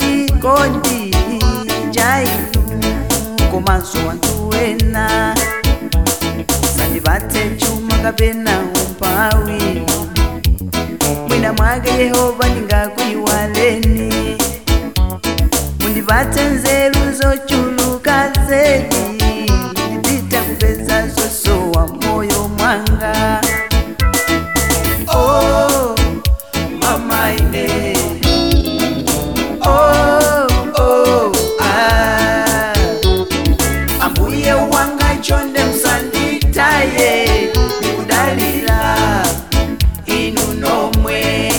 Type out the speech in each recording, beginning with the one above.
chikondi chainu komanso wanthu wena sandipatse chuma kapena umphawi mwina mwake yehova ndingakuyiwaleni mundipatse nzeru zochuluka zedi ndipita kupeza zosowa moyo mwanga oh, mama ine oh, oh, ah. ambuye wanga chonde msanditaye ndikudalira inu nomwe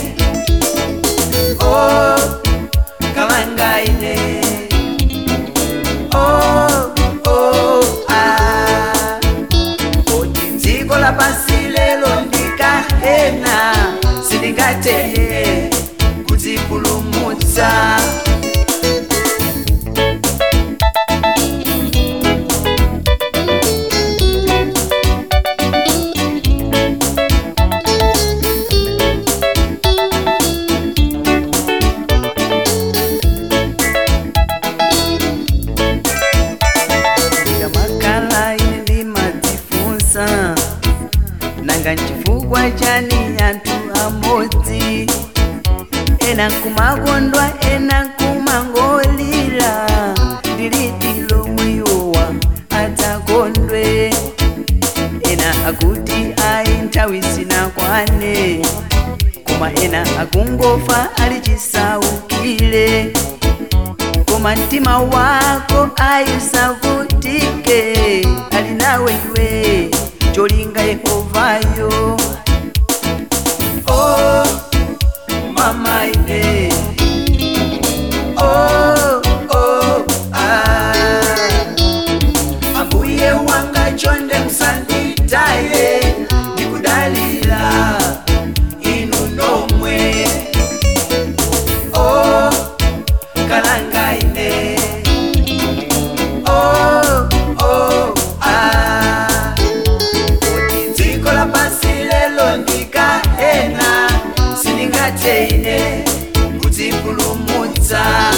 oh, kalangaine oh, oh, ah. kodi dziko lapansi lelo ndikahena sindingateye kudzipulumutsa ndikamakhala ine ndimadzifunsa nanga nchifukwa chani anthu amodzi ena nkumakondwa ena nkumangolira ndilidi lomwe yowa adzakondwe ena akuti ayi nthawi sinakwane koma ena akungofa ali chisaukire koma mtima wako ayisavutike ali nawe iwe cholinga yehovayo oh, mama ine oh, oh, ah. ambuye wanga chonde msanditaye ndikudalira inu nomwe oh, kalangaine oh, oh, ah. kuti dziko lapansi lelo ndikahena sindingateine kudzipulumutsa